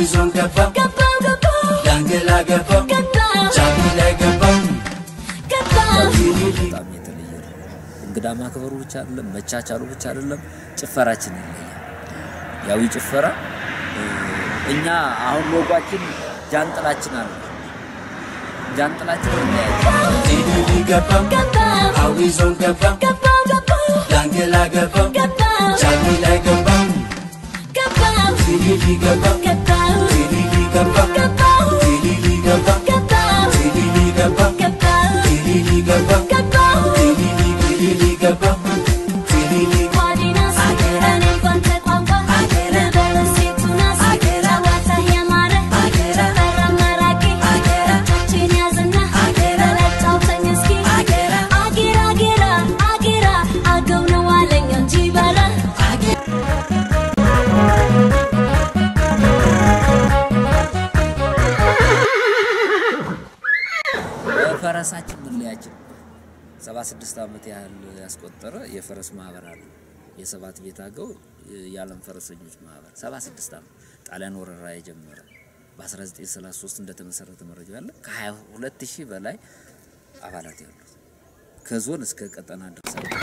ዞን ገባው ገባው ገባው ዳንግላ ገባው ገባው ጫሚ ላይ ገባው ገባው በጣም የተለየ ነው። እንግዳ ማክበሩ ብቻ አይደለም፣ መቻቻሉ ብቻ አይደለም፣ ጭፈራችን ይለያል። ያው ይህ ጭፈራ እ፣ እኛ አሁን ሎጓችን ጃንጥላችን አለ። ጃንጥላችን ይለያል። ቲሊሊ ገባው ገባው አዊ ዞን ገባው ገባው ገባው ዳንግላ ገባው ገባው ጫሚ ላይ ገባው ገባው ቲሊሊ ገባው ገባው ቲሊሊ ገባው ገባው ቲሊሊ ገባው ገባው ቲሊሊ ገባው ገባው ቲሊሊ ገባው ገባው ቲሊሊ ቲሊሊ ገባው ቲሊሊ ጓዲናስ እኔ ባንተ ቋንቋ በሴቱናስ ጨዋታ ያማረ ጨፈራ ማራኪ እጆቼን ያዝና በለጫውተኝ እስኪ አጌራ አጌራ አጌራ አገው ነው አለኝ እንጂ በራ ፈረሳችን መለያችን ሰባ ስድስት ዓመት ያህል ያስቆጠረ የፈረስ ማህበር አለ። የሰባት ቤት አገው የዓለም ፈረሰኞች ማህበር ሰባ ስድስት ዓመት ጣሊያን ወረራ የጀመረ በ1933 እንደተመሰረተ መረጃ አለ። ከ22 ሺህ በላይ አባላት ያሉት ከዞን እስከ ቀጠና ድረስ አለ።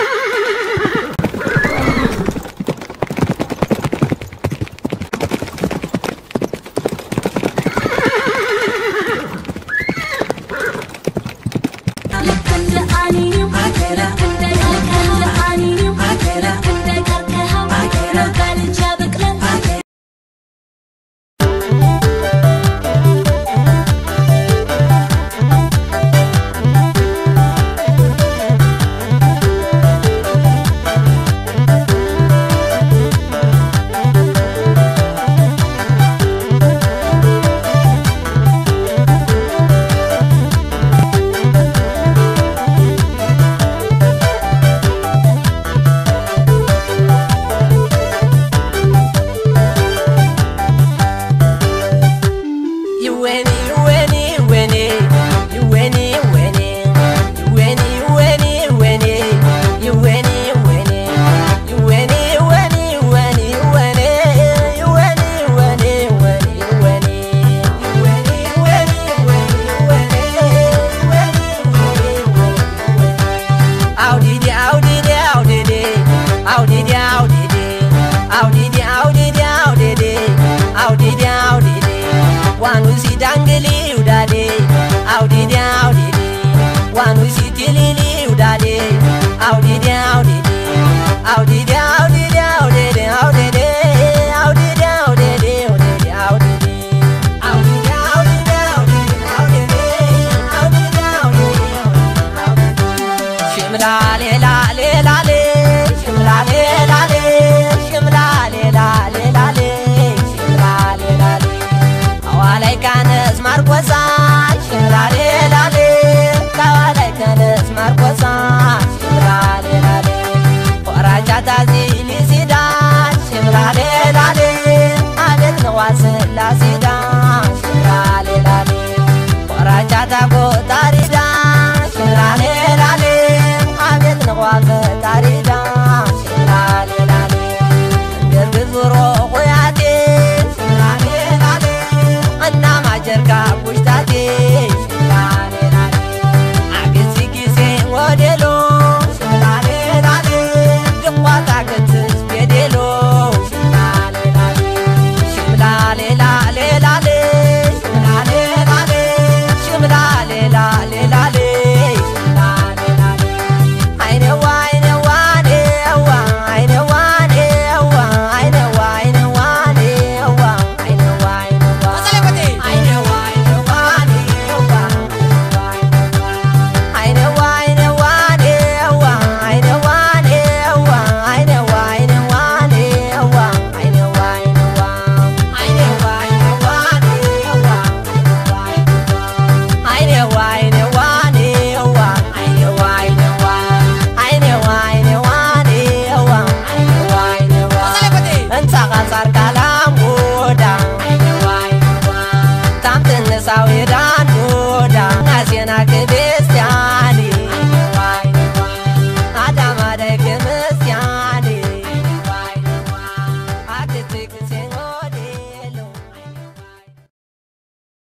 ልክ እንደ አኒኒው ልክ እንደ እንደ አኒኒው ልክ እንደ ቀርከሃው ነው በልጅ ያበቅላል ስላሴ ዳ ሽምራሌ ላሌ ቆራቻታ ጎጣሪዳ